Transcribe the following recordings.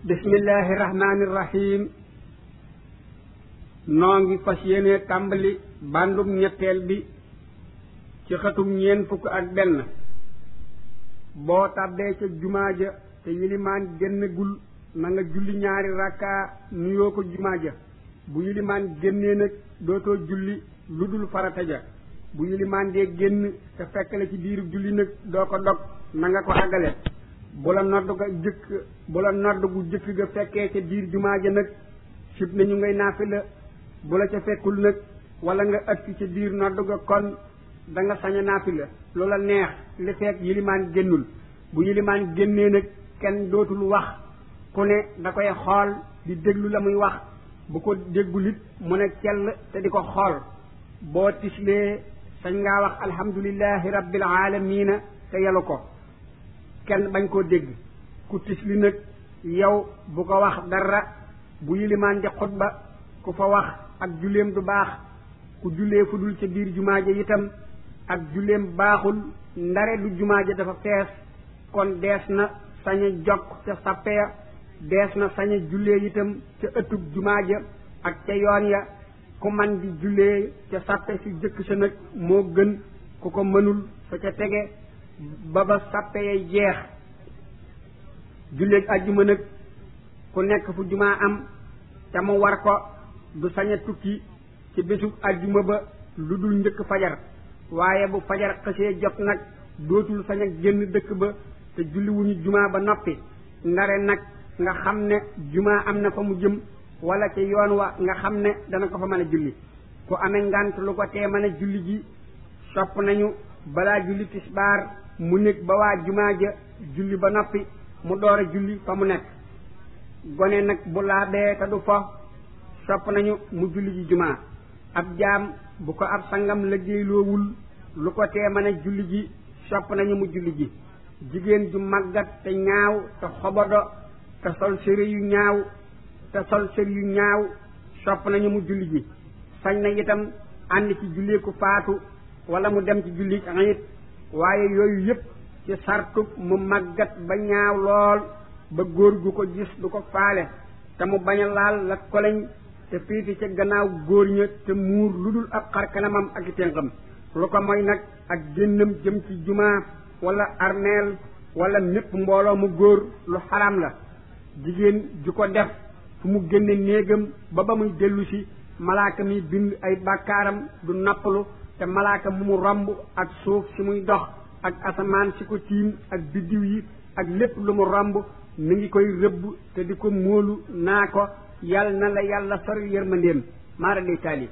bismillahi rahmaani rahim noo ngi fas yéene tàmbali bandum ñetteel bi ci xatum ñeen fukk ak benn boo tàbbee ca jumaa ja te yilimaan génnagul na nga julli ñaari rakkaa nuyoo ko jumaa ja bu yilimaan génnee nag dootoo julli lu dul farata ja bu yilimaan dee génn te fekk la ci biiru julli nag doo ko dog na nga ko àggale bu la nodd ga jëkk bu la nodd gu jëkk ga fekkee ca biir jumaa ja nag sib nañu ngay naafila bu la ca fekkul nag wala nga ëtt ca biir nodd ga kon da nga sañ a naafila lu la neex li fekk yilimaan génnul bu yilimaan génnee nag kenn dootul wax ku ne da koy xool di déglu la muy wax bu ko déggul it mu ne cell te di ko xool boo tislee sañ ngaa wax alhamdulillahi rabbil alamina te yelu ko kenn bañ koo dégg ku tisli nag yow bu ko wax dara bu yilimaan di xutba ku fa wax ak julleem du baax ku jullee fu dul ca biir jumaa ja itam ak julleem baaxul ndare du jumaa ja dafa fees kon dees na sañ a jokk ca sappeya dees na sañ a jullee itam ca ëttub jumaa ja ak ca yoon ya ku man di jullee ca sappe si jëkk sa nag moo gën ku ko mënul fa ca tege ba ba sappe yay jeex julleeg ajjuma nag ku nekk fu jumaa am te mu war ko du sañ a tukki ci bésub ajjuma ba lu dul njëkk fajar waaye bu fajar xësee jot nag dootul sañ a génn dëkk ba te julli wuñu jumaa ba noppi ndare nag nga xam ne jumaa am na fa mu jëm wala ci yoon wa nga xam ne dana ko fa mën a julli ku amee ngant lu ko tee mën a julli ji sopp nañu balaa julli tisbaar mu nekk ba waa jumaa ja julli ba noppi mu door a julli fa mu nekk gone nag bu laabee te du fo sopp nañu mu julli ji jumaa ab jaam bu ko ab sangam liggéeyloowul lu ko tee mën a julli ji sopp nañu mu julli ji jigéen ju màggat te ñaaw te xobodo te sol sëri yu ñaaw te sol sëri yu ñaaw sopp nañu mu julli ji sañ na itam ànd ci julli ku faatu wala mu dem ci julli it waaye yooyu yépp ci sartub mu màggat ba ñaaw lool ba góor gu ko gis du ko faale te mu bañ a laal la koleñ te fiiti ca gannaaw góor ña te muur lu dul ab xar kanamam ak i ténqam lu ko mooy nag ak génnam jëm ci jumaa wala armeel wala mépp mbooloo mu góor lu xaraam la jigéen ju ko def fu mu génne néegam ba ba muy dellu si malaaka mi bind ay bàkkaaram du nappalu te malaaka mu mu romb ak suuf si muy dox ak asamaan si ko tiim ak biddiw yi ak lépp lu mu romb mi ngi koy rëbb te di ko móolu naa ko yal na la yàlla sori yërmandeem maara day taali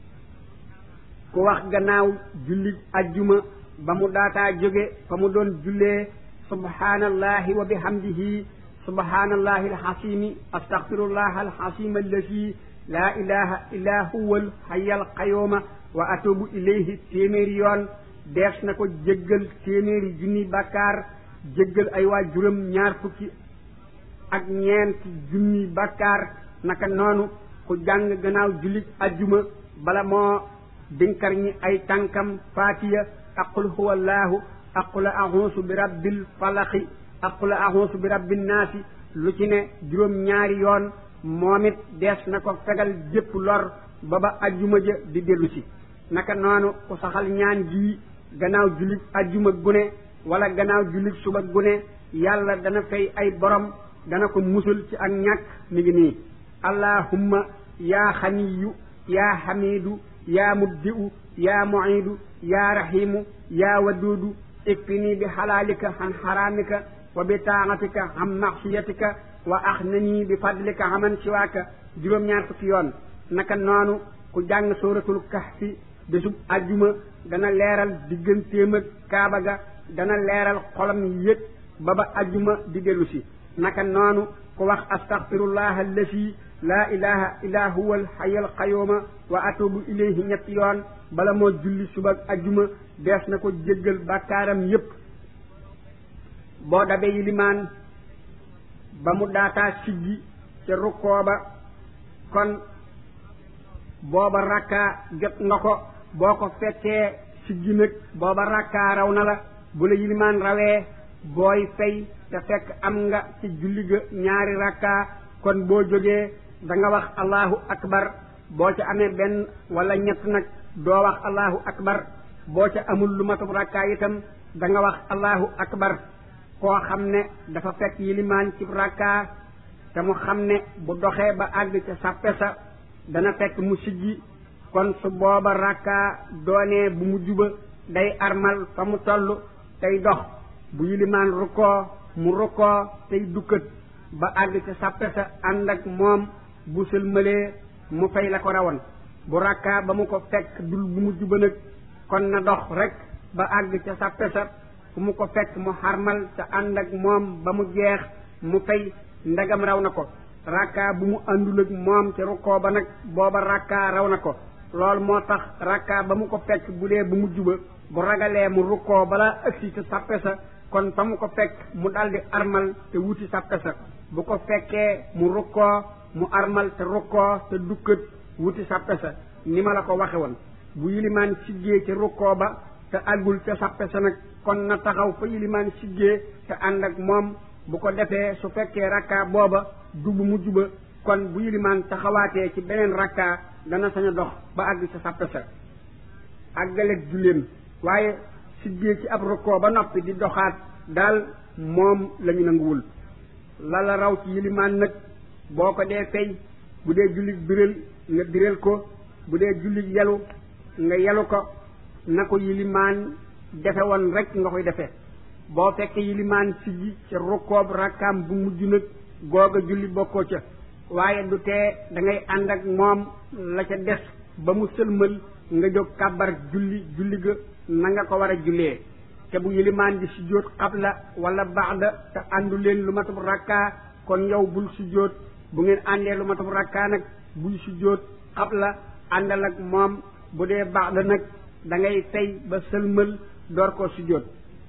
ku wax gannaaw julli ajjuma ba mu daataa jóge fa mu doon jullee subhaanallahi wa bihamdihi subhaanallahi alxasimi astaxfirullah alxasim allati laa ilaha illa huwa alxaya alqayuma wa atubu ilayhi téeméeri yoon dees na ko jéggal téeméeri junni bàkkaar jéggal ay waa juróom ñaar fukki ak ñeent junni bàkkaar naka noonu ku jàng gannaaw jullit ajjuma bala moo dinkar ñi ay tànkam faatiya aqul huwa allahu aqul ahuusu bi rabbil falaxi aqul ahuusu bi rabbin naasi lu ci ne juróom ñaari yoon moom it dees na ko fegal jépp lor ba ba ajjuma ja di dellu si naka noonu ku saxal ñaan gii gannaaw jullit ajjuma gune wala gannaaw jullit suba gune yàlla dana fay ay borom dana ko musul ci ak ñàkk mi ngi nii allahumma yaa xaniyu yaa xamidu yaa mubdi'u yaa mu'idu yaa rahimu yaa waduudu ikfini bi xalaalika an xaraamika wa bi taaxatika an maxsiyatika wa axnani bi fadlika aman siwaaka juróom-ñaar fukki yoon naka noonu ku jàng sooratul kahfi bésub ajjuma dana leeral diggantéem ak kaaba ga dana leeral xolam yëg ba ba ajjuma di dellu si naka noonu ku wax astaxfirullah allasi laa ilaha illa huwa alxaya alqayuma wa atubu ilayhi ñetti yoon bala moo julli suba ajjuma dees na ko jéggal bàkkaaram yépp boo dabee yilimaan ba mu daataa siggi ca rukkoo ba kon booba rakkaa jot nga ko boo ko fekkee siggi nag booba rakkaa raw na la bu la yilimaan rawee booy fay te fekk am nga ci julli ga ñaari rakka kon boo jógee da nga wax allahu akbar boo ca amee benn wala ñett nag doo wax allahu akbar boo ca amul lu matub rakka itam da nga wax allahu akbar koo xam ne dafa fekk yilimaan ci rakka te mu xam ne bu doxee ba àgg ca sàppe sa dana fekk mu siggi kon su booba rakka doonee bu mu juba day armal fa mu toll tey dox bu yilimaan rukkoo mu rukkoo tey dukkat ba àgg ca sàppe sa ànd ak moom bu sëlmalee mu fay la ko rawoon bu rakka ba mu ko fekk dul bu mu juba nag kon na dox rek ba àgg ca sàppe sa fu mu ko fekk mu xarmal te ànd ak moom ba mu jeex mu fay ndegam raw na ko rakka bu mu àndul ak moom te rukkoo ba nag booba rakka raw na ko loolu moo tax rakka ba mu ko fekk bu dee bu mu juba bu ragalee mu rukkoo balaa ëgsi ca sàppe sa kon fa mu ko fekk mu daldi armal te wuti sàppe sa bu ko fekkee mu rukkoo mu armal te rukkoo te dukkat wuti sàppe sa ni ma la ko waxe woon bu yilimaan siggee ca rukkoo ba te àggul ca sàppe sa nag kon na taxaw fa yilimaan siggee te ànd ak moom bu ko defee su fekkee rakka booba du bu mujj ba kon bu yilimaan taxawaatee ci beneen rakka dana sañ a dox ba àgg ca sàppe sa àggaleeg julleem waaye siggee ci ab rukkoo ba noppi di doxaat daal moom lañu nanguwul la la raw ci yilimaan nag boo ko dee fay bu dee jullit biral nga biral ko bu dee jullit yelu nga yelu ko na ko yilimaan defe woon rek nga koy defee boo fekkee yilimaan siggi ca rukkoob rakkaam bu mujj nag googa julli bokkoo ca waaye du tee da ngay ànd ak moom la ca des ba mu sëlmal nga jóg kàbbar julli julli ga na nga ko war a jullee te bu yilimaan di sujjóot xabla wala baxda te àndu leen lu matub rakkaa kon yow bul sujjóot bu ngeen àndee lu matub rakkaa nag buy sujjóot xabla àndal ak moom bu dee baxda nag da ngay tey ba sëlmal door koo sujjóot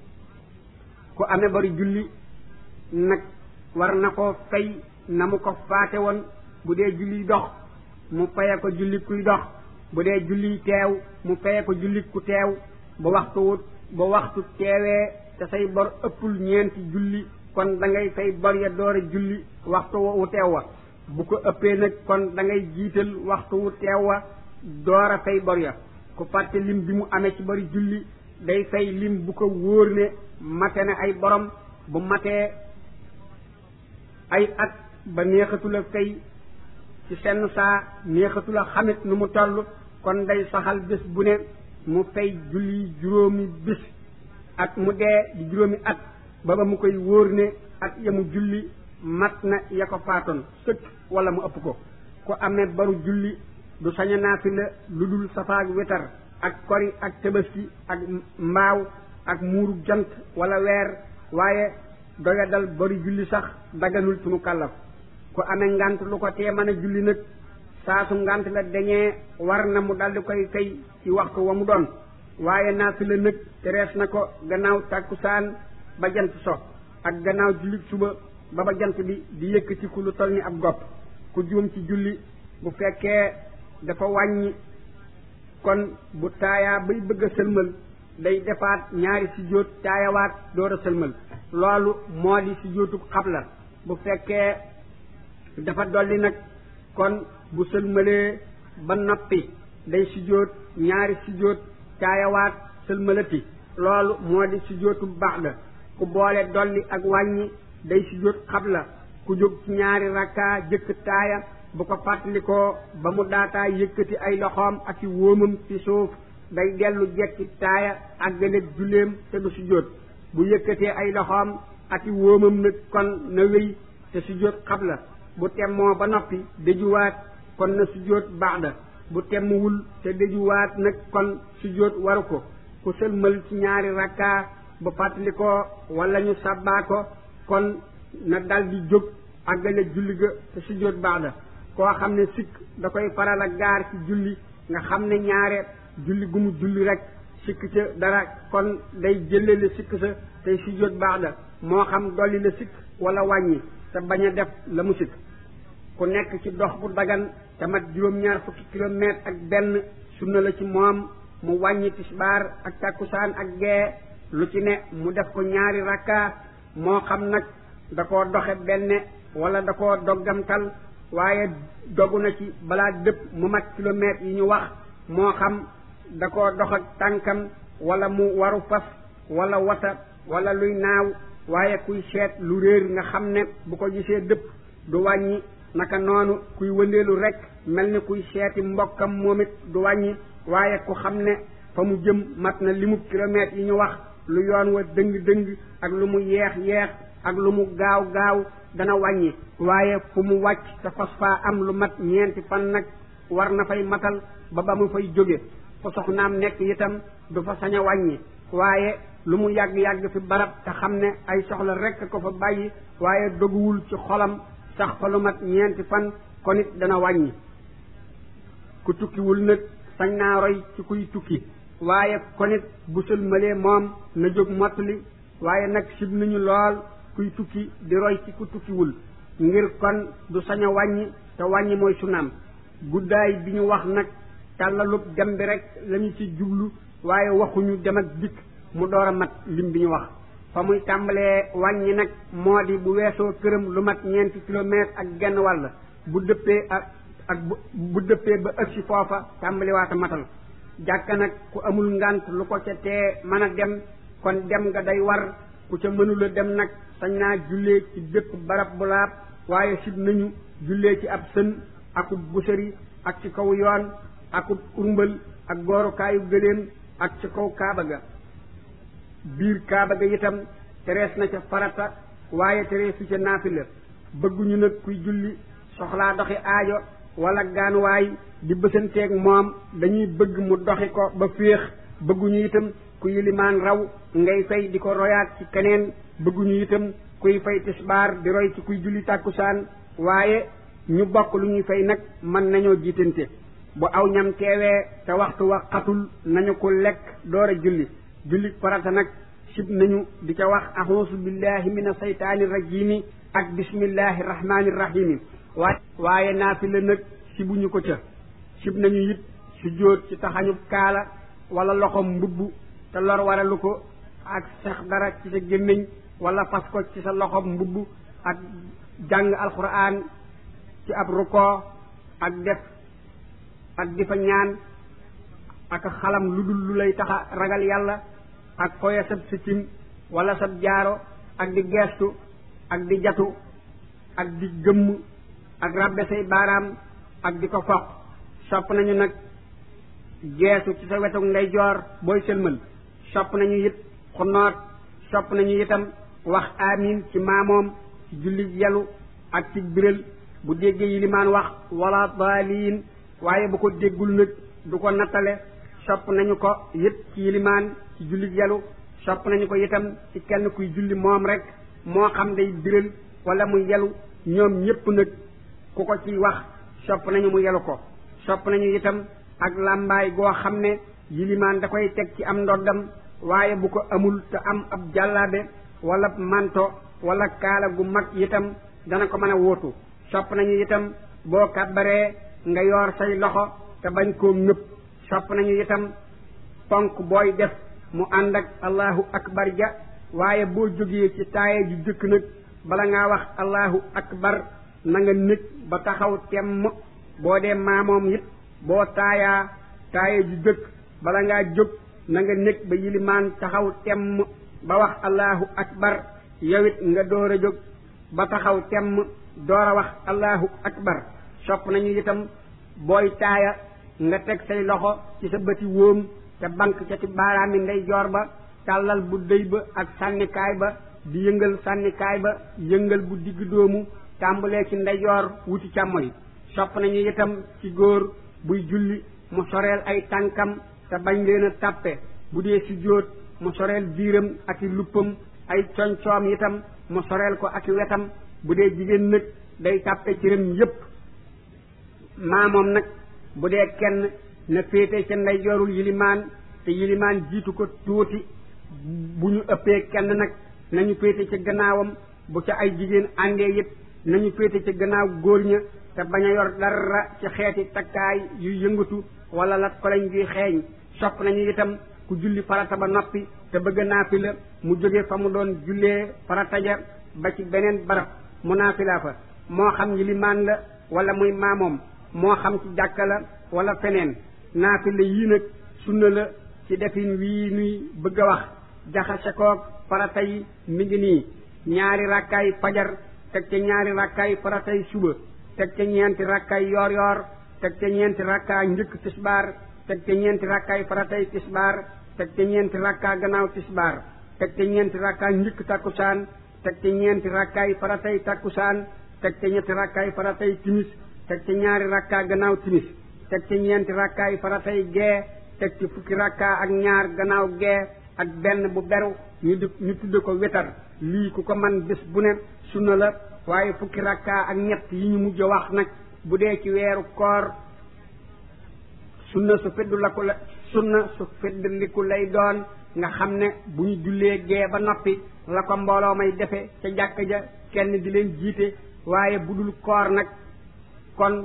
ku amee bari julli nag war na ko fay na mu ko faate woon bu dee julli dox mu faye ko julli kuy dox bu dee julli teew mu faye ko julli ku teew ba waxtu wut ba waxtu teewee te say bor ëppul ñeenti julli kon da ngay fay bor ya door a julli waxtu wu teew wa bu ko ëppee nag kon da ngay jiital waxtu wu teew wa door a fay bor ya ku fàtte lim bi mu amee ci bari julli day fay lim bu ko wóor ne mate ne ay borom bu matee ay at ba neexatula fay ci senn saa neexatula xamit nu mu toll kon day saxal bés bu ne mu fay julli juróomi bés at mu dee di juróomi at ba ba mu koy wóor ne at ya mu julli mat na ya ko faatoon sëkk wala mu ëpp ko ku amee baru julli du sañ a naafila lu dul safaag wetar ak kori ak tabaski ak mbaaw ak muuru jant wala weer waaye doya dal bari julli sax daganul ci mu kàllaf ku amee ngant lu ko tee mën a julli nag saa su ngant la dañee war na mu daldi koy fay ci waxtu wa mu doon waaye naafila nag terees na ko gannaaw tàkkusaan ba jant so ak gannaaw julli suba ba ba jant bi di yëkkati ku lu toll ni ab gopp ku juum ci julli bu fekkee dafa wàññi kon bu taayaa bay bëgg a sëlmal day defaat ñaari sujjóot taayawaat door a sëlmal loolu moo di sujjóotu xabla bu fekkee dafa dolli nag kon bu sëlmalee ba noppi day sujjóot ñaari sujjóot taayawaat sëlmalati loolu moo di sujjóotu baxda ku boole dolli ak wàññi day sujjóot xabla ku jóg ci ñaari rakkaa jëkk taaya bu ko fàttalikoo ba mu daataa yëkkati ay loxoom ak i wóomam ci suuf day dellu jekki taaya àggaleeg julleem te du sujjóot bu yëkkatee ay loxoom ak i wóomam nag kon na wéy te sujjóot xabla bu temmoo ba noppi dëjuwaat kon na sujjóot baxda bu temmuwul te dëjuwaat nag kon sujjóot waru ko ku sëlmal ci ñaari rakkaa bu fàttalikoo wala ñu sabbaa ko kon na dal di jóg àggale julli ga te sujjóot baxda koo xam ne sikk da koy faral a gaar ci julli nga xam ne ñaare julli gu mu julli rek sikk ca dara kon day jëlle la sikk sa tey sujjóot baax da moo xam dolli la sikk wala wàññi te bañ a def la mu sikk ku nekk ci dox bu dagan te mat juróom-ñaar fukki kilomètre ak benn sunna la ci moom mu wàññi tisbaar ak takkusaan ak gee lu ci ne mu def ko ñaari rakka moo xam nag da koo doxe benn wala da koo doggamtal waaye dogu na ci balaa dëpp mu mat kilomètres yi ñu wax moo xam da koo dox ak tànkam wala mu waru fas wala wata wala luy naaw waaye kuy seet lu réer nga xam ne bu ko gisee dëpp du wàññi naka noonu kuy wëndeelu rek mel ni kuy seeti mbokkam moom it du wàññi waaye ku xam ne fa mu jëm mat na limu kilomètres yi ñu wax lu yoon wa dëng-dëng ak lu mu yeex yeex ak lu mu gaaw gaaw dana wàññi waaye fu mu wàcc te fas faa am lu mat ñeenti fan nag war na fay matal ba ba mu fay jóge fa soxnaam nekk itam du fa sañ a wàññi waaye lu mu yàgg-yàgg fi barab te xam ne ay soxla rekk ko fa bàyyi waaye doguwul ci xolam sax fa lu mat ñeenti fan kon it dana wàññi ku tukkiwul nag sañ naa roy ci kuy tukki waaye kon it bu sëlmalee moom na jóg mottali waaye nag sib nañu lool kuy tukki di roy ci ku tukkiwul ngir kon du sañ a wàññi te wàññi mooy sunaam guddaay bi ñu wax nag tàllalub dem bi rek lañu ci jublu waaye waxuñu dem ak dikk mu door a mat lim bi ñu wax fa muy tàmbalee wàññi nag moo di bu weesoo këram lu mat ñeenti kilomètre ak genn wàll bu dëppee ak ak bu dëppee ba ëgsi foofa tàmbaliwaata matal jàkka nag ku amul ngant lu ko ca tee mën a dem kon dem nga day war ku ca mënula dem nag sañ naa jullee ci bépp barab bu laab waaye sib nañu jullee ci ab sën akub busari ak ci kaw yoon akub urmbal ak goorukaayu gëléem ak ci kaw kaaba ga biir kaaba ga itam terees na ca farata waaye tereesu ca naafila bëgguñu nag kuy julli soxlaa doxi aajo wala gaanuwaay di bësanteeg moom dañuy bëgg mu doxi ko ba féex bëgguñu itam ku yilimaan raw ngay fay di ko royaat ci keneen bëgguñu itam kuy fay tisbaar di roy ci kuy julli tàkkusaan waaye ñu bokk lu ñuy fay nag mën nañoo jiitante bu aw ñam teewee te waxtu wa xatul nañu ko lekk door a julli julli farata nag sib nañu di ca wax axuusu billahi min asaytaani rajimi ak bismillahi rahmaani rahimi waa waaye naafila nag sibuñu ko ca sib nañu it su jóot ci taxañub kaala wala loxom mbubb te lor waralu ko ak sax dara ci sa gémmiñ wala fas ko ci sa loxom mbubb ak jàng alquran ci ab rukkoo ak def ak di fa ñaan ak xalam lu dul lu lay taxa ragal yàlla ak foye sab sikkim wala sab jaaro ak di geestu ak di jatu ak di gëmm ak rabbe say baaraam ak di ko foq sopp nañu nag geesu ci sa wetuk ndeyjoor booy sëlmal sopp nañu it xunnoot sopp nañu itam wax amin ci maamoom ci julli yalu ak ci biral bu déggee yilimaan wax wala daaliin waaye bu ko déggul nag du ko nattale sopp nañu ko it ci yilimaan ci julli yalu sopp nañu ko itam ci kenn kuy julli moom rek moo xam day biral wala mu yelu ñoom ñépp nag ku ko ci wax sopp nañu mu yelu ko sopp nañu itam ak làmbaay goo xam ne yilimaan da koy teg ci am ndoddam waaye bu ko amul te am ab jàllaabe wala manto wala kaala gu mag itam dana ko mën a wóotu sopp nañu itam boo kàbbaree nga yoor say loxo te bañ koo ngëpp sopp nañu itam ponk booy def mu ànd ak allahu akbar ja waaye boo jógee ci taaye ju jëkk nag bala ngaa wax allahu akbar na nga nekk ba taxaw temm boo dee maamoom it boo taayaa taaye ju jëkk bala ngaa jóg na nga nekk ba yilimaan taxaw temm ba wax allahu akbar yow it nga door a jóg ba taxaw temm door a wax allahu akbar sopp nañu itam booy taaya nga teg say loxo ci sa bëti wóom te bank ca ci baaraami ndeyjoor ba tàllal bu dëy ba ak sànnikaay ba di yëngal sànnikaay ba yëngal bu digg doomu tàmbalee ci ndeyjoor wuti càmmoñ sopp nañu itam ci góor buy julli mu soreel ay tànkam te bañ leen a tàppe bu dee si jóot mu soreel biiram ak i luppam ay coñcoom itam mu soreel ko ak i wetam bu dee jigéen nag day tàppe cëram yépp maamoom nag bu dee kenn na féete ca ndeyjoorul yilimaan te yilimaan jiitu ko tuuti bu ñu ëppee kenn nag nañu féete ca gannaawam bu ca ay jigéen àndee it nañu féete ca gannaaw góor ña te bañ a yor dara ci xeeti takkaay yu yëngatu wala lat ko lañ juy xeeñ sopp nañu itam ku julli farata ba noppi te bëgg naafila mu jóge fa mu doon jullee farataja ba ci beneen barab mu naafilaa fa moo xam yilimaan la wala muy maamoom moo xam ci jàkka la wala feneen naafila yii nag sunna la ci defin wii nuy bëgg a wax jaxase koog farata yi mi ngi nii ñaari rakkaay fajar teg ca ñaari rakkaay faratay suba teg ca ñeenti rakkaay yoor yoor teg ca ñeenti rakkaay njëkk tisbaar teg ca ñeenti rakkaay faratay tisbaar teg ca ñeenti rakkaa gannaaw tisbaar teg ca ñeenti rakkaay njëkk takkusaan teg ca ñeenti rakkaay faratay takkusaan teg ca ñetti rakkaay faratay timis teg ca ñaari rakkaa gannaaw timis teg ca ñeenti rakkaay faratay gee teg ci fukki rakkaa ak ñaar gannaaw gee ak benn bu beru ñu di ñu tudde ko wetar lii ku ko man bés bu ne sunna la waaye fukki rakkaa ak ñett yi ñu mujj wax nag bu dee ci weeru koor sunna su feddu la ko la sunna su feddliku lay doon nga xam ne bu ñu jullee gee ba noppi la ko mbooloo may defe ca jàkk ja kenn di leen jiite waaye bu dul koor nag kon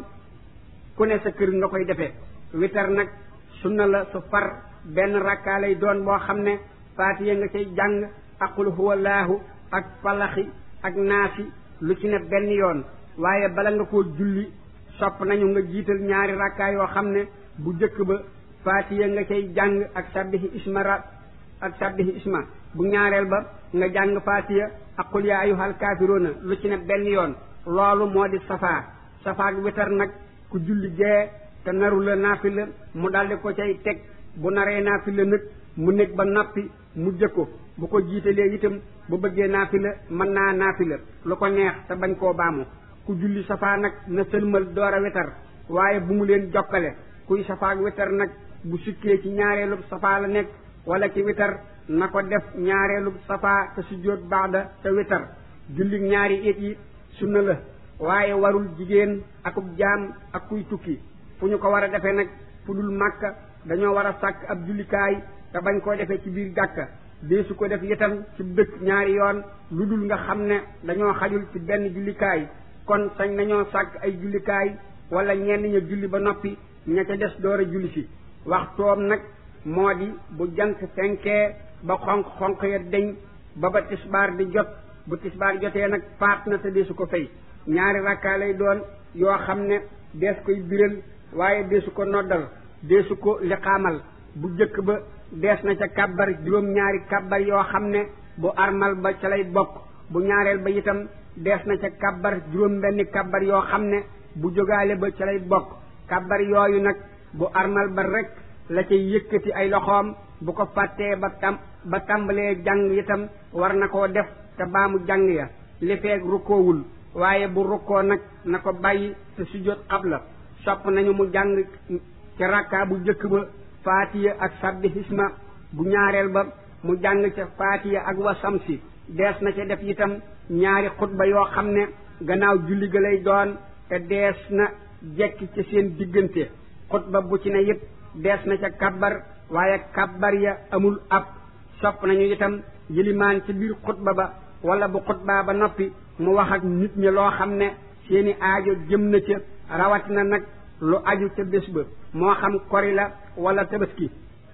ku ne sa kër nga koy defee witar nag sunna la su far benn rakkaa lay doon boo xam ne faatiya nga cay jàng ak qul huwa laahu ak falaxi ak naasi lu ci ne benn yoon waaye bala nga koo julli sopp nañu nga jiital ñaari rakkaa yoo xam ne bu jëkk ba faatiya nga cay jàng ak sabbihi isma ra ak sabbihi isma bu ñaareel ba nga jàng faatiya ak qul yaa ayyuhal kaafiruuna lu ci ne benn yoon loolu moo di safaa safaa ak witar nag ku julli gee te naru la naafila mu daldi ko cay teg bu naree naafila nag mu nekk ba noppi mu jëkko bu ko jiitalee itam bu bëggee naafila mën naa naafila lu ko neex te bañ koo baamu ku julli safaa nag na sëlmal door a witar waaye bu mu leen jokkale kuy safaa ak witar nag bu sikkee ci ñaareelub safaa la nekk wala ci witar na ko def ñaareelub safaa te sujjóot baada te witar julli ñaari it yi sunna la waaye warul jigéen akub jaam ak kuy tukki fu ñu ko war a defee nag fu dul màkka dañoo war a sàkk ab jullikaay te bañ koo defee ci biir jàkka dee su ko def itam ci dëkk ñaari yoon lu dul nga xam ne dañoo xajul ci benn jullikaay kon sañ nañoo sàkk ay jullikaay wala ñenn ña julli ba noppi ña ca des door a julli si waxtoom nag moo di bu jant fenkee ba xonq xonq ya deñ ba ba tisbaar di jot bu tisbaar jotee nag faat na te deesu ko fay ñaari rakkaa lay doon yoo xam ne dees koy biral waaye deesu ko noddal deesu ko liqaamal bu jëkk ba dees na ca kàbbar juróom-ñaari kàbbar yoo xam ne bu armal ba ca lay bokk bu ñaareel ba itam dees na ca kàbbar juróom benni kàbbar yoo xam ne bu jógaale ba ca lay bokk kàbbar yooyu nag bu armal ba rek la cay yëkkati ay loxoom bu ko fàttee ba tam ba tàmbalee jàng itam war na koo def te baamu jàng ya li feeg rukkoowul waaye bu rukkoo nag na ko bàyyi te sujjóot xabla sopp nañu mu jàng ca rakkaa bu jëkk ba faatiya ak sabbi hisma bu ñaareel ba mu jàng ca faatiya ak wasamsi dees na ca def itam ñaari xutba yoo xam ne gannaaw julli ga lay doon te dees na jekki ca seen diggante xutba bu ci ne yépp dees na ca kabbar waaye kabbar ya amul ab sopp nañu itam yilimaan ci biir xutba ba wala bu xutbaa ba noppi mu wax ak nit ñi loo xam ne seeni aajo jëm na ca rawatina nag lu aju ca bés ba moo xam kori la wala tabaski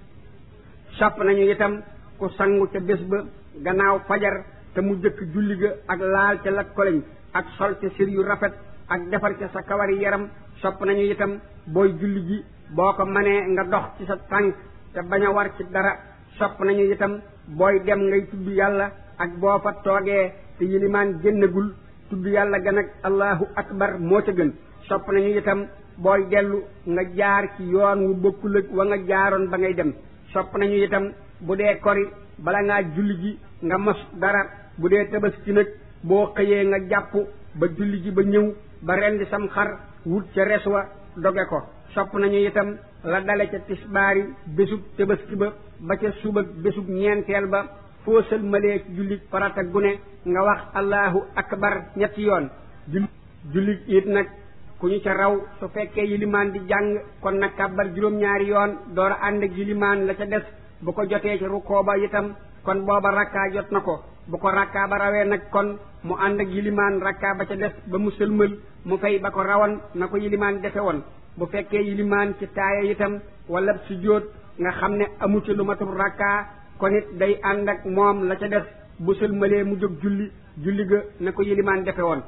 sopp nañu itam ku sangu ca bés ba gannaaw fajar te mu jëkk julli ga ak laal ca lat koleñ ak sol ca sër yu rafet ak defar ca sa kawari yaram sopp nañu itam booy julli ji boo ko manee nga dox ci sa tànk te bañ a war ci dara sopp nañu itam booy dem ngay tudd yàlla ak boo fa toogee te yilimaan génnagul tudd yàlla gan ak allahu akbar moo ca gën sopp nañu itam booy dellu nga jaar ci yoon wu bokkul ak wa nga jaaroon ba ngay dem sopp nañu itam bu dee kori bala ngaa julli ji nga mos dara bu dee tabaski nag boo xëyee nga jàpp ba julli ji ba ñëw ba rendi sam xar wut ca res wa doge ko sopp nañu itam la dale ca tisbaari bésub tabaski ba ba ca suba bésub ñeenteel ba foo sëlmalee ci julli farata gune nga wax allahu akbar ñetti yoon julli it nag ku ñu ca raw su fekkee yilimaan di jàng kon nag kàbbar juróom-ñaari yoon door a ànd ak yilimaan la ca des bu ko jotee ci rukkoo ba itam kon booba rakkaa jot na ko bu ko rakkaa ba rawee nag kon mu ànd ak yilimaan rakkaa ba ca des ba mu sëlmal mu fay ba ko rawan na ko yilimaan defe woon bu fekkee yilimaan ci taaya itam wala sujjóot nga xam ne amu ci lu matul rakkaa kon it day ànd ak moom la ca def bu sëlmalee mu jóg julli julli ga na ko yilimaan defe woon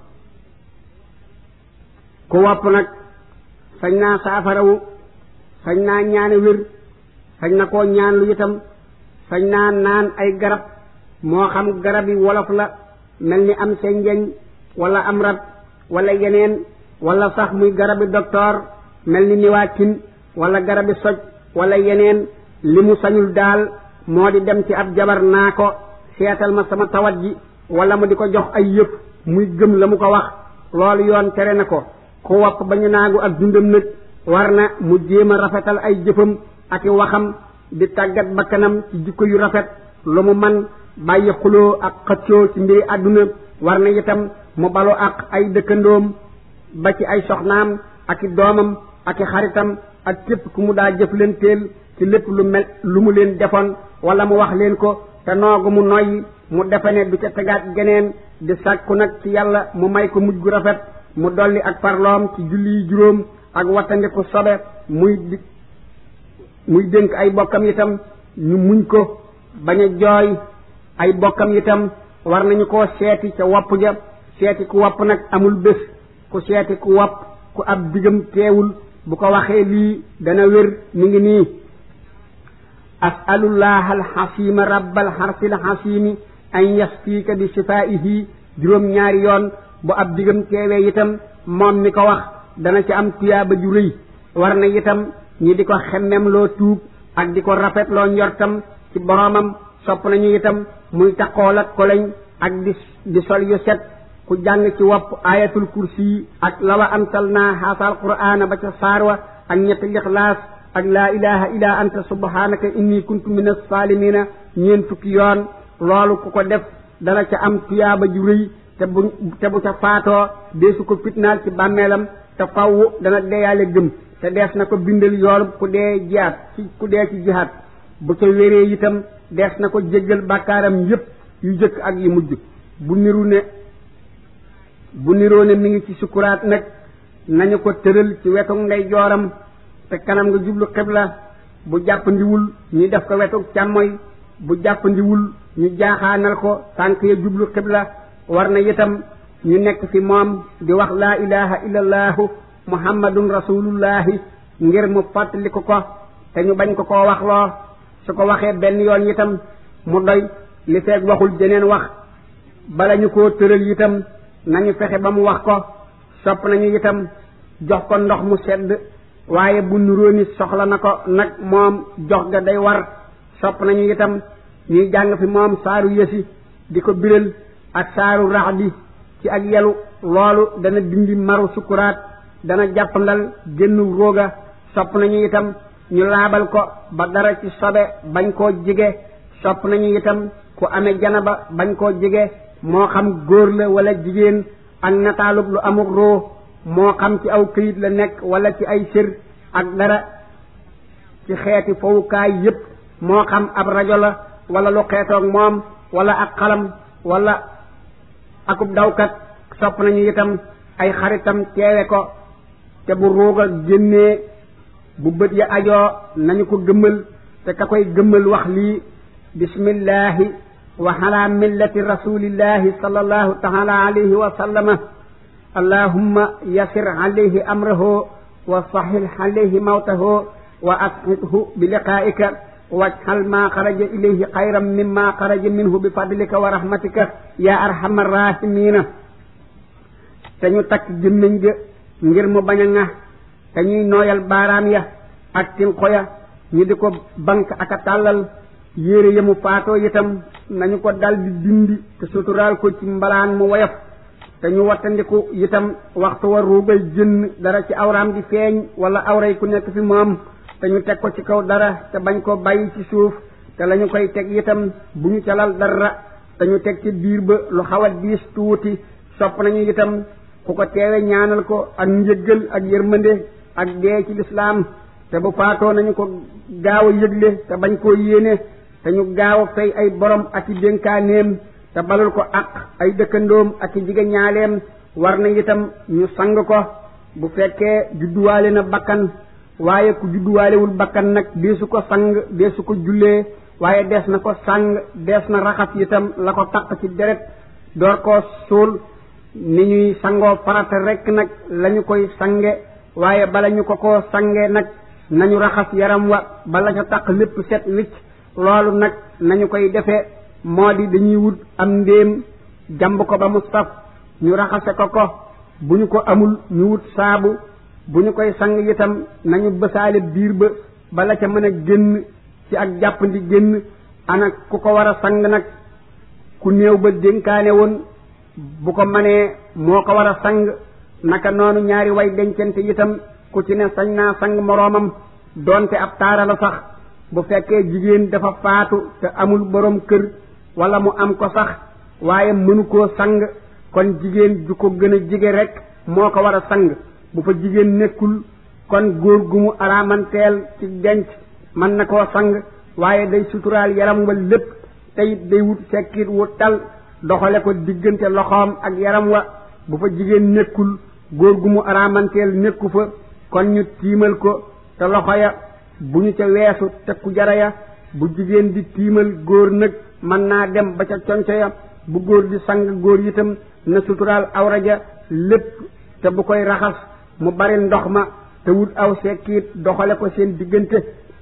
ku wopp nag sañ naa saafarawu sañ naa ñaane wér sañ na koo ñaan lu itam sañ naa naan ay garab moo xam garab yi wolof la mel ni am senjeñ wala am rab wala yeneen wala sax muy garabi docteur mel ni niwaakin wala garabi soj wala yeneen li mu sañul daal moo di dem ci ab jabar naa ko seetal ma sama tawat ji wala mu di ko jox ay yëpp muy gëm la mu ko wax loolu yoon tere na ko ku wopp ba ñu naagu ak dundam nag war na mu jéem a rafetal ay jëfam ak i waxam di tàggat bakkanam ci jikko yu rafet lu mu man bàyyi xuloo ak xëccoo ci mbiri àdduna war na itam mu balu ak ay dëkkandoom ba ci ay soxnaam ak i doomam ak i xaritam ak képp ku mu daa jëflanteel ci lépp lu mel lu mu leen defoon wala mu wax leen ko te noogu mu noyyi mu defe ne du ca tegaat geneen di sàkku nag ci yàlla mu may ko mujj gu rafet mu dolli ak farloom ci julli yi juróom ak wattandiku sobe muy di muy dénk ay bokkam itam ñu muñ ko bañ a jooy ay bokkam itam war nañu koo seeti ca wopp ja seeti ku wopp nag amul bés ku seeti ku wopp ku ab digam teewul bu ko waxee lii dana wér mi ngi nii asalullah alxasima rabbal xarsil xasimi an yasfiika bi sifaihi juróom ñaari yoon bu ab digam teewee itam moom mi ko wax dana ci am tuyaaba ju rëy war na itam ñi di ko xemmem loo tuub ak di ko rafet loo njortam ci boroomam sopp nañu itam muy taqool ak koleñ ak di di sol yu set ku jàng ci wopp ayatul kursi ak lawa antal naa xaasal qur'aana ba ca saarwa ak ñetti lixlaas ak laa ilaha illa anta subhanaka inni kuntu min as-salimina ñeen fukki yoon loolu ku ko def dana ca am tuyaaba ju rëy te bu te bu ca faatoo deesu ko fitnaal ci bàmmeelam te faww dana deeyaale gëm te dees na ko bindal yoolu ku dee jihaat ci ku dee ci jihaat bu ca wéree itam dees na ko jéggal bàkkaaram yépp yu jëkk ak yu mujj bu niru ne bu niroo ne mi ngi ci sukuraat nag nañu ko tëral ci wetu ndey jooram te kanam nga jublu xibla bu jàppandiwul ñu def ko wetu càmmoy bu jàppandiwul ñu jaaxaanal ko tànk ya jublu xibla war na itam ñu nekk fi moom di wax laa ilaha illallahu muhammadun rasulullahi ngir mu fàttali ko ko te ñu bañ ko koo wax loo su ko waxee benn yoon itam mu doy li feeg waxul jeneen wax bala ñu koo tëral itam nañu fexe ba mu wax ko sopp nañu itam jox ko ndox mu sedd waaye bu nuróoni soxla na ko nag moom jox ga day war sopp nañu itam ñuy jàng fi moom saaru yësi di ko biral ak saaru rax bi ci ak yelu loolu dana dindi maru sukuraat dana jàppandal génnu róoga sopp nañu itam ñu laabal ko ba dara ci sobe bañ koo jige sopp nañu itam ku amee janaba bañ koo jige moo xam góor la wala jigéen ak nataalub lu amuk roo moo xam ci aw këyit la nekk wala ci ay sër ak dara ci xeeti fowukaay yépp moo xam ab rajo la wala lu xeetoog moom wala ak xalam wala akub dawkat sopp nañu itam ay xaritam teewe ko te bu ruuga génnee bu bët ya ajoo nañu ko gëmmal te ka koy gëmmal wax lii bismillahi wa ala millati rasulillahi sallallahu taala alayhi wa sallama allahumma yasir alayhi amrahu wa sahil alayhi mawtahu wa ashidhu bi liqaika wajhal ma xaraja ilayhi xayran mimma xaraja minhu bi fadlika wa rahmatika ya arhamar rahimina te ñu takk gémmiñ ga ngir mu bañ a ŋax te ñuy nooyal baaraam ya ak tinqo ya ñu di ko bank ak a tàllal yére ya mu faatoo itam nañu ko dal di dindi te suturaal ko ci mbalaan mu woyof te ñu wattandiku itam waxtu wa ruugay jënn dara ci awraam di feeñ wala awray ku nekk fi moom te ñu teg ko ci kaw dara te bañ ko bàyyi ci suuf te lañu koy teg itam bu ñu calal dara te ñu teg ci biir ba lu xaw a diis tuuti sopp nañu itam ku ko teewe ñaanal ko ak njëggal ak yërmande ak dee ci lislaam te bu faatoo nañu ko gaaw a yëgle te bañ koo yéene te ñu gaaw a fay ay borom ak i dénkaaneem te balul ko ak ay dëkkandoom ak i jigéen ñaaleem war na itam ñu sang ko bu fekkee judduwaale na bakkan waaye ku judduwaalewul bakkan nag deesu ko sang deesu ko jullee waaye dees na ko sàng dees na raxas itam la ko taq ci deret door koo suul ni ñuy sangoo farata rekk nag lañu koy sange waaye bala ñu ko koo sange nag nañu raxas yaram wa bala ca taq lépp set wicc loolu nag nañu koy defee moo di dañuy wut am ndéem jamb ko ba mu saf ñu raxase ko ko bu ñu ko amul ñu wut saabu bu ñu koy sang itam nañu bësaale biir ba bala ca mën a génn ci ak jàppandi génn ana ku ko war a sang nag ku néew ba dénkaane woon bu ko manee moo ko war a sang naka noonu ñaari way dencante itam ku ci ne sañ naa sang moroomam doonte ab taara la sax bu fekkee jigéen dafa faatu te amul boroom kër wala mu am ko sax waaye mënu koo sang kon jigéen ju ko gën a jige rek moo ko war a sang bu fa jigéen nekkul kon góor gu mu araamanteel ci denc mën na koo sang waaye day suturaal yaram wa lépp tey day wut sekkit wu tal doxale ko diggante loxoom ak yaram wa bu fa jigéen nekkul góor gu mu araamanteel nekku fa kon ñu tiimal ko te loxo ya bu ñu ca weesu tekku jara ya bu jigéen di tiimal góor nag mën naa dem ba ca conco ya bu góor di sang góor itam na suturaal awra ja lépp te bu koy raxas mu bari ndox ma te wut aw sekkiit doxale ko seen diggante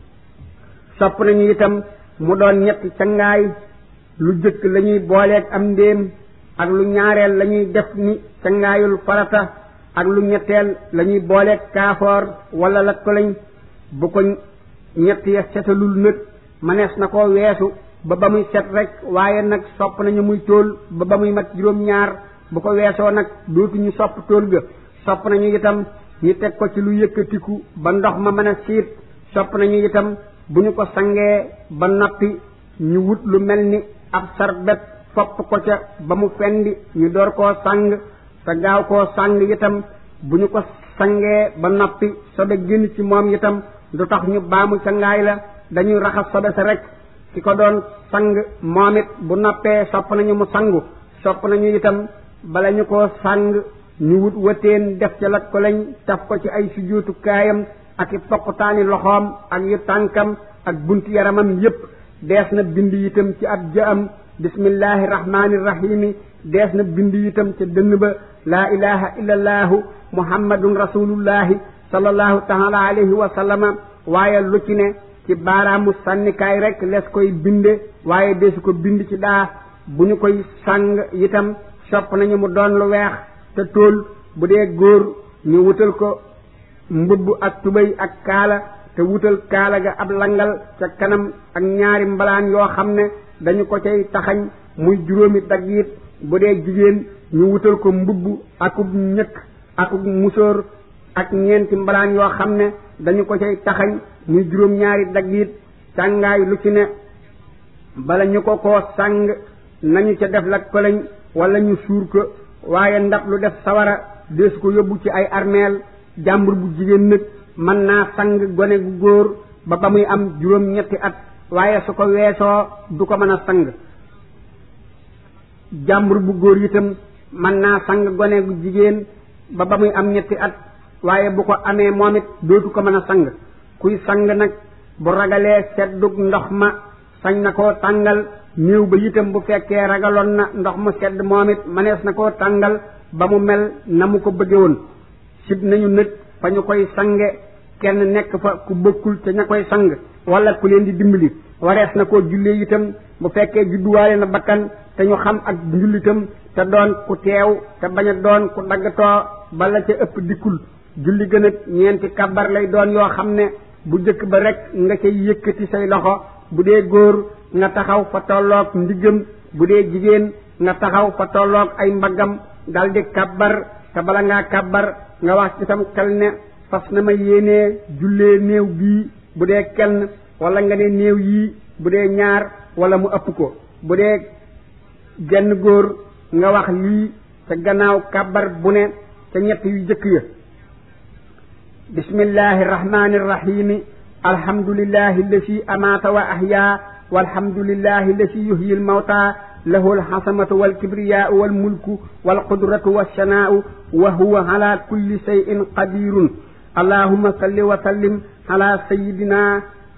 sopp nañu itam mu doon ñetti cangaay lu jëkk la ñuy booleeg am ndéem ak lu ñaareel la ñuy def ni cangaayul farata ak lu ñetteel la ñuy booleeg kaafoor wala la ko lañ bu ko ñett ya setalul nag manees na koo weesu ba ba muy set rek waaye nag sopp nañu muy tóol ba ba muy mat juróom-ñaar bu ko weesoo nag dootuñu sopp tóol ga sopp nañu itam ñu teg ko ci lu yëkkatiku ba ndox ma mën a siit sopp nañu itam bu ñu ko sangee ba noppi ñu wut lu mel ni ab sarbet fopp ko ca ba mu fendi ñu door koo sang te gaaw koo sang itam bu ñu ko sangee ba noppi sobe génn ci moom itam du tax ñu baamu cangaay la dañuy raxas sobe sa rek ki ko doon sang moom it bu noppee sopp nañu mu sangu sopp nañu itam bala ñu ko sang ñu wut wëteen def ca lat ko lañ taf ko ci ay sujjóotu kaayam ak i poqutaani loxoom ak yu tànkam ak bunti yaramam yépp dees na bind itam ci ab jaam bismillahi rahmani rahimi dees na bind itam ca dënn ba laa ilaha illa allaahu muhammadun rasulullahi sallallahu taala alayhi wa sallama waaye lu ci ne ci baaraamu sànnikaay rek les koy binde waaye desu ko bind ci daa bu ñu koy sàng itam sopp nañu mu doon lu weex te tóol bu dee góor ñu wutal ko mbubb ak tubéy ak kaala te wutal kaala ga ab langal ca kanam ak ñaari mbalaan yoo xam ne dañu ko cay taxañ muy juróomi daggiit bu dee jigéen ñu wutal ko mbubb akub ñëkk akub musóor ak ñeenti mbalaan yoo xam ne dañu ko cay taxañ muy juróom ñaari daggiit sàngaay lu ci ne bala ñu ko koo sàng nañu ca def la koloñ wala ñu suur ko waaye ndab lu def sawara deesu ko yóbbu ci ay armeel jàmbur bu jigéen nag mën naa sang gone gu góor ba ba muy am juróom ñetti at waaye su ko weesoo du ko mën a sang jàmbur bu góor itam mën naa sang gone gu jigéen ba ba muy am ñetti at waaye bu ko amee moom it dootu ko mën a sang kuy sang nag bu ragalee seddug ndox ma sañ na koo tàngal néew ba itam bu fekkee ragaloon na ndox mu sedd moom it manees na koo tàngal ba mu mel na mu ko bëgge woon sib nañu nag fa ñu koy sange kenn nekk fa ku bokkul te ña koy sang wala ku leen di dimbali warees na koo jullee itam bu fekkee judduwaale na bakkan te ñu xam ak njullitam te doon ku teew te bañ a doon ku daggatoo bala ca ëpp dikkul julli gën a ñeenti kabar lay doon yoo xam ne bu jëkk ba rek nga cay yëkkati say loxo bu dee góor nga taxaw fa tolloog ndiggam bu dee jigéen nga taxaw fa tolloog ay mbaggam daldi kabar te bala ngaa kabar nga wax ci sam xel ne fas na ma yéenee jullee néew bii bu dee kenn wala nga ne néew yii bu dee ñaar wala mu ëpp ko bu dee genn góor nga wax lii ca gannaaw kabar bu ne ca ñett yu jëkk ya bismillahi rahmani rahimi alhamdulillahi allati amaata wa ahyaa walhamdulillahi allati yuhyi almawta lahu alxasamatu walkibriyaau walmulku walqudratu walsanaau wa huwa ala kulli shayin qadirun allahuma salli wa sallim ala sayidina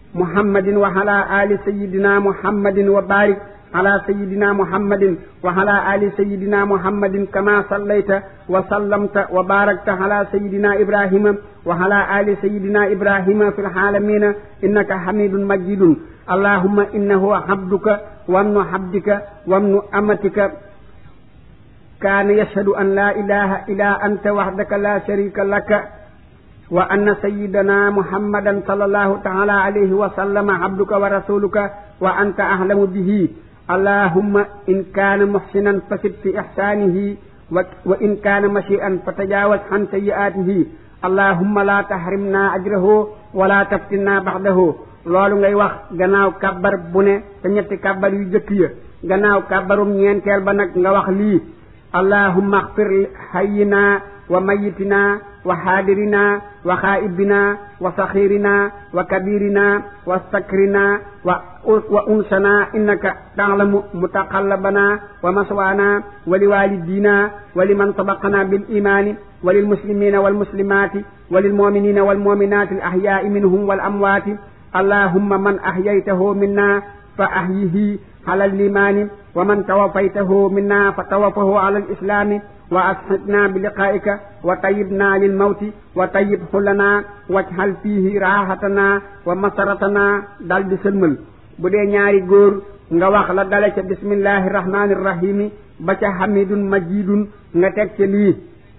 محمد وعلى آل سيدنا محمد وبارك على سيدنا محمد وعلى آل سيدنا محمد كما صليت وسلمت وباركت على سيدنا إبراهيم وعلى آل سيدنا إبراهيم في العالمين إنك حميد مجيد اللهم إنه عبدك وابن عبدك وابن أمتك كان يشهد أن لا إله إلا أنت وحدك لا شريك لك وأن سيدنا محمدا صلى الله تعالى عليه وسلم عبدك ورسولك وأنت أعلم به اللهم إن كان محسنا فسد في إحسانه وإن كان مسيئا فتجاوز عن سيئاته اللهم لا تحرمنا أجره ولا تفتنا بعده loolu ngay wax gannaaw kàbbar bu ne te ñetti kàbbar yu jëkk ya gannaaw kàbbarum ñeenteel ba nag nga wax lii allahumma axfir hayyina wa mayitina wa xaadirina wa xaaibina wa saxirina wa kabirina wa sakrina wa wa unsana innaka taalamu mutaqallabana wa maswana wa liwalidina wa liman sabaqana bil imani wa lilmuslimina walmuslimati wa lilmuminina walmuminati al ahyai minhum wal amwati اللهم من أحييته منا فأحيه على الإيمان ومن توفيته منا فتوفه على الإسلام وأسعدنا بلقائك وطيبنا للموت وطيب لنا واجعل فيه راحتنا ومسرتنا دال di sëlmal bu dee ñaari góor nga wax la dale ca bismillahi rahmani rahimi ba ca hamidun majidun nga teg ca lii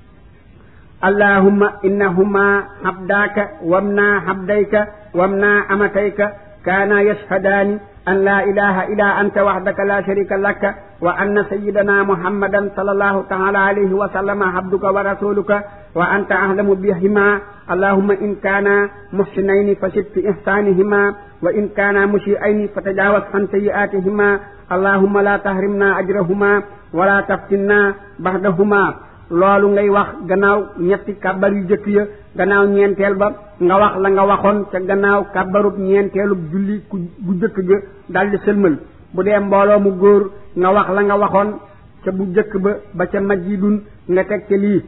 اللهم إنهما عبداك وابنا عبديك وابنا أمتيك كانا يشهدان أن لا إله إلا أنت وحدك لا شريك لك وأن سيدنا محمدا صلى الله تعالى عليه وسلم عبدك ورسولك وأنت أعلم بهما اللهم إن كانا محسنين فشد في إحسانهما وإن كانا مسيئين فتجاوز عن سيئاتهما اللهم لا تحرمنا أجرهما ولا تفتنا بعدهما loolu ngay wax gannaaw ñetti kàbbar yu jëkk ya gannaaw ñeenteel ba nga wax la nga waxoon ca gannaaw kàbbarub ñeenteelub julli ku bu jëkk ga daldi sëlmal bu dee mbooloo mu góor nga wax la nga waxoon ca bu jëkk ba ba ca majidun nga teg ca lii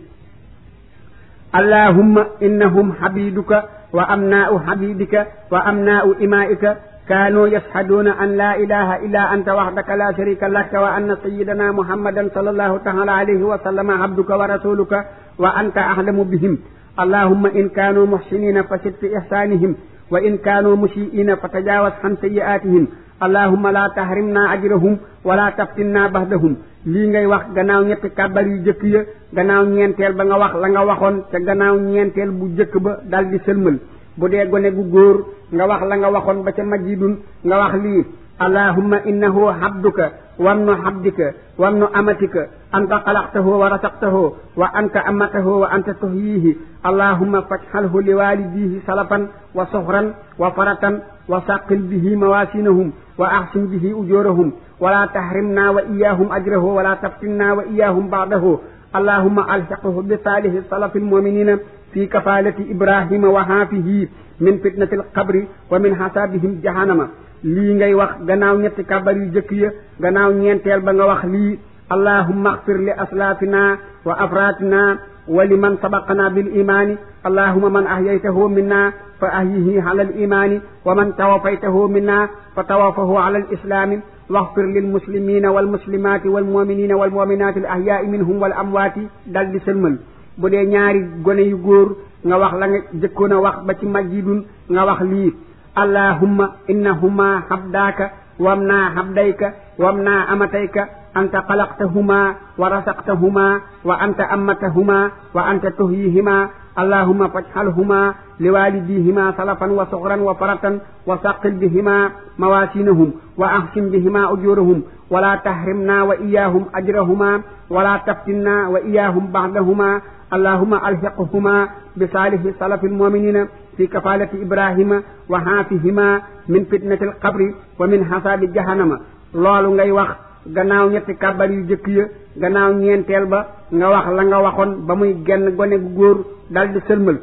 allahumma innahum habiduka wa amnaa'u habibika wa amnaa'u imaa'ika كانوا يشهدون أن لا إله إلا أنت وحدك لا شريك لك وأن سيدنا محمدا صلى الله تعالى عليه وسلم عبدك ورسولك وأنت أعلم بهم اللهم إن كانوا محسنين فشد في إحسانهم وإن كانوا مسيئين فتجاوز عن سيئاتهم اللهم لا تحرمنا أجرهم ولا تفتنا بعدهم lii ngay wax gannaaw ñetti kàbbar yu jëkk ya gannaaw ñeenteel ba nga wax la nga waxoon te gannaaw ñeenteel bu jëkk ba dal di sëlmal bu dee gone gu góor nga wax la nga waxoon ba ca majidun nga wax lii allahumma innahu habduka wamnu habdika wamnu amatika anta xalaqtahu wa rasaqtahu wa anta amatahu wa anta tuhyihi allahumma faj'alhu liwalidihi salafan wa suhran wa faratan wa saqil bihi mawasinahum wa ahsin bihi ujurahum ولا تحرمنا وإياهم أجره ولا تفتنا وإياهم بعده اللهم ألحقه بصالح السلف المؤمنين في كفالة إبراهيم وحافه من فتنة القبر ومن حسابهم جهنم lii ngay wax gannaaw ñetti kabar yu jëkk ya gannaaw ñeenteel ba nga wax lii allahumma axfir li aslaafina wa afratina wa liman sabaqana bil imani allahumma man ahyaytahu minna fa ahyihi ala al imani wa man tawafaytahu minna fa tawafahu ala al islami واغفر للمسلمين والمسلمات والمؤمنين والمؤمنات الأحياء منهم والأموات dal di sëlmal bu dee ñaari gone yu góor nga wax la nga jëkkoon a wax ba ci majidun nga wax lii allahumma innahuma habdaaka wamna habdayka wamna amatayka anta xalaqtahuma wa rasaqtahuma wa anta ammatahuma wa anta tuhyihima اللهم فاجعلهما لوالديهما سلفا وصغرا وفرة وثقل بهما مواسينهم وأحسن بهما أجورهم ولا تحرمنا وإياهم أجرهما ولا تفتنا وإياهم بعدهما اللهم ألحقهما بصالح سلف المؤمنين في كفالة إبراهيم وحافهما من فتنة القبر ومن حساب جهنم loolu ngay wax gannaaw ñetti kàbbar yu jëkk ya gannaaw ñeenteel ba nga wax la nga waxoon ba muy genn gone gu góor dal di sëlmal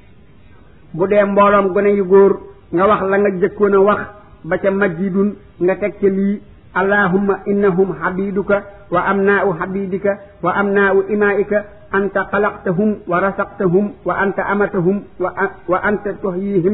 bu dee mbooloom gone yu góor nga wax la nga jëkkoon a wax ba ca majidun nga teg ca lii allahumma innahum habiduka wa amnaa'u habidika wa amnaa'u imaa'ika anta xalaqtahum wa rasaqtahum wa anta amatahum wa anta tuhyihim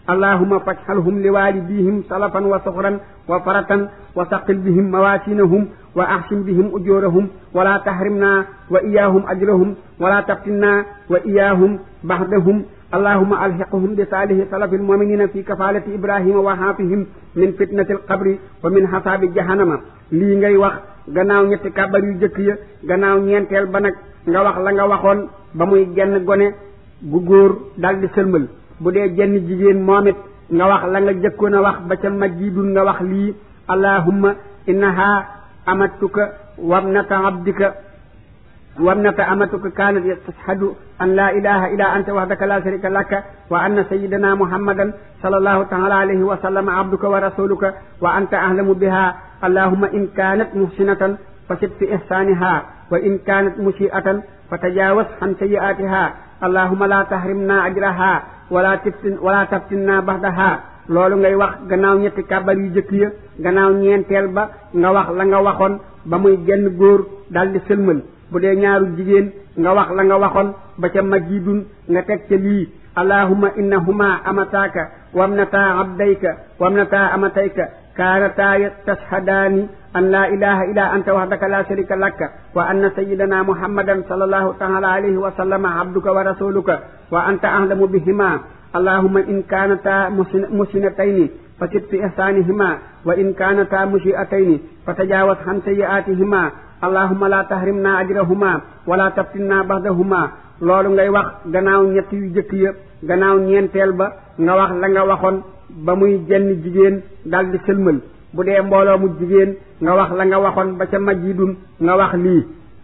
allahumma faj'alhum liwalidihim salafan wa suxran wa faratan wa saqil bihim mawasinahum wa ahsin bihim ujurahum wala tahrimna wa iyahum ajrahum wala taftinna wa iyahum ba'dahum اللهم ألحقهم بصالح سلف المؤمنين في كفالة إبراهيم وحافهم من فتنة القبر ومن حساب جهنم lii ngay wax gannaaw ñetti kàbbar yu jëkk ya gannaaw ñeenteel ba nag nga wax la nga waxoon ba muy genn gone gu góor daldi sëlmal bu dee jenn jigéen moom it nga wax la nga jëkkoon a wax ba ca majjidun nga wax lii allahumma innaha amattuka wabnata abdika وابنة أمتك كانت تشهد أن لا إله إلا أنت وحدك لا شريك لك وأن سيدنا محمدا صلى الله تعالى عليه وسلم عبدك ورسولك وأنت أعلم بها اللهم إن كانت محسنة فشد في إحسانها وإن كانت مسيئة فتجاوز عن سيئاتها اللهم لا تحرمنا أجرها ولا تفتن ولا تفتنا بعدها loolu ngay wax gannaaw ñetti kàbbar yu jëkk ya gannaaw ñeenteel ba nga wax la nga waxoon ba muy genn góor daldi sëlmal bu dee ñaaru jigéen nga wax la nga waxoon ba ca majidun nga teg ca lii allahumma innahuma amataaka wamnata abdayka wamnata amatayka kaanataa tashhadaani an laa ilaha illa anta wahdaka la sharika laka wa anna sayyidana muhammadan sallallahu taala alayhi wa sallama abduka wa rasuluka wa anta ahlamu bihima allahumma in kaanata musinatayni fasid fi ihsanihima wa in kaanata musiatayni fatajawaz an sayiatihima allahumma la tahrimna ajrahuma wala taftinna baxdahuma loolu ngay wax gannaaw ñett yu jëkk ya gannaaw ñeenteel ba nga wax la nga waxoon ba muy jenn jigéen daldi sëlmal bu dee mbooloo mu jigéen nga wax la nga waxoon ba ca majidun nga wax lii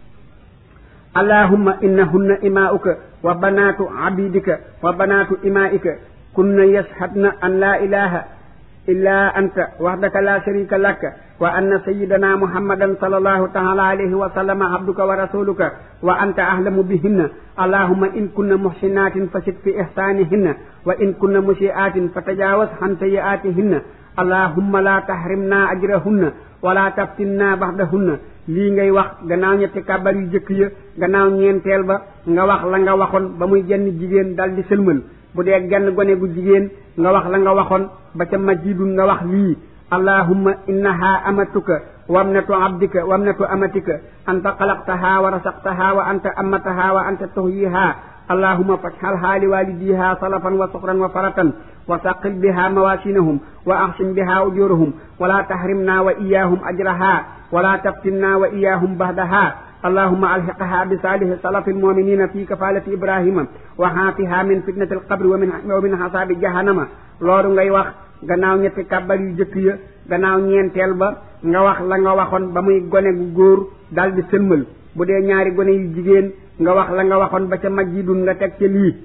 allahumma innahunna imaa'uka wa banaatu abidika wa banaatu imaa'ika kunna yashhadna an la ilaha illa anta wahdaka la sharika laka wa anna sayyidana muhammadan sallallahu ta'ala alayhi wa sallam abduka wa rasuluka wa anta ahlamu bihinna allahumma in kunna muhsinatin fasid fi ihsanihinna wa in kunna musiatin fatajawaz an sayiatihinna allahumma la tahrimna ajrahunna wala taftinna ba'dahunna lii ngay wax gannaaw ñetti kàbbar yu jëkk ya gannaaw ñeenteel ba nga wax la nga waxoon ba muy jenn jigéen daldi sëlmal bu dee genn gone gu jigéen nga wax la nga waxoon ba ca majidun nga wax lii allahumma innaha amatuka wamnatu abdika wamnatu amatika anta xalaqtaha wa rasaqtaha wa anta amataha wa anta tuhyiha allahumma faj'alha liwalidiha salafan wa sukhran wa faratan wa saqil biha mawasinahum wa ahsin biha ujurahum wala tahrimna wa iyahum ajraha wala taftinna wa iyahum bahdaha اللهم ألحقها بصالح سلف المؤمنين في كفالة إبراهيم وحافها من فتنة القبر ومن ومن حساب جهنم loolu ngay wax gannaaw ñetti kàbbar yu jëkk ya gannaaw ñeenteel ba nga wax la nga waxoon ba muy gone gu góor daldi sëlmal bu dee ñaari gone yu jigéen nga wax la nga waxoon ba ca majjidun nga teg ca lii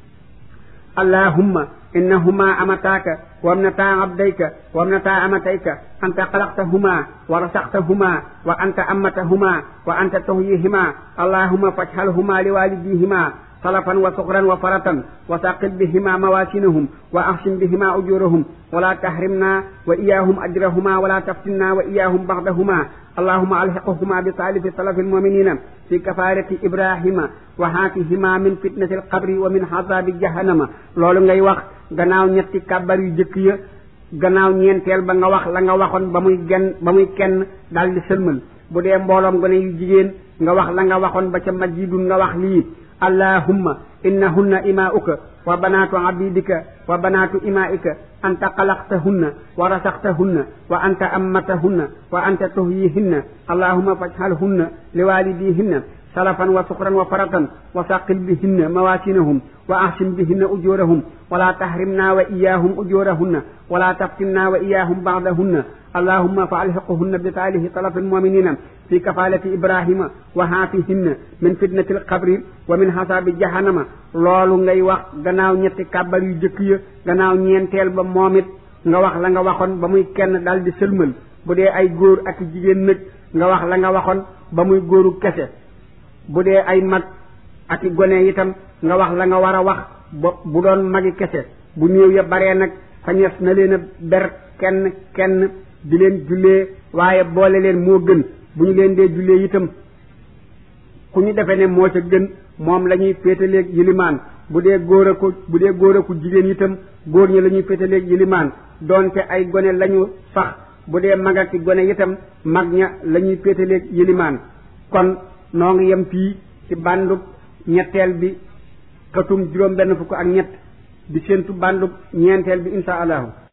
allahumma innahuma amataaka wamnata abdayka wamnata amatayka anta xalaqtahuma wa rasaqtahuma wa anta ammatahuma wa anta tuhyihima allahumma faj'alhuma liwalidihima salafan wa sukhran wa faratan wa saqil bihima mawasinahum wa ahsin bihima ujurahum wala tahrimna wa iyahum ajrahuma wala taftinna wa iyahum ba'dahuma اللهم ألحقهما بصالح سلف المؤمنين في كفارة إبراهيم وهاتهما من فتنة القبر ومن عذاب جهنم loolu ngay wax gannaaw ñetti kàbbar yu jëkk ya gannaaw ñeenteel ba nga wax la nga waxoon ba muy genn ba muy kenn daldi sëlmal bu dee mbooloom gone yu jigéen nga wax la nga waxoon ba ca majidun nga wax lii allahumma innahunna imaa'uka wa banaatu abidika wa banaatu imaa'ika anta xalaqtahunna wa rasaqtahunna wa anta ammatahunna wa anta tuhyihinna allahumma faj'alhunna liwalidihinna salafan wa sukhran wa faratan wa saqil bihinna mawasinahum wa ahsin bihinna ujurahum wala tahrimna wa iyahum ujurahunna wala taftinna wa iyahum ba'dahunna اللهم فألحقهن بصالح طلب المؤمنين في كفالة إبراهيم وحافهن من فتنة القبر ومن حساب جهنم loolu ngay wax gannaaw ñetti kàbbar yu jëkk ya gannaaw ñeenteel ba moom it nga wax la nga waxoon ba muy kenn dal di sëlmal bu dee ay góor ak jigéen nag nga wax la nga waxoon ba muy góoru kese bu dee ay mag ak gone itam nga wax la nga war a wax ba bu doon magi kese bu néew ya baree nag fañees na leen a ber kenn kenn di leen jullee waaye boole leen moo gën bu ñu leen dee jullee itam ku ñu defee ne moo ca gën moom la ñuy féetaleeg yilimaan bu dee góor a ko bu dee góor a ko jigéen itam góor ñi la ñuy féetaleeg yilimaan doonte ay gone lañu sax bu dee mag ak gone itam mag ña la ñuy féetaleeg yilimaan kon noo ngi yem fii ci bandub ñetteel bi xatum juróom benn fukk ak ñett di séentu bandub ñeenteel bi insha allahu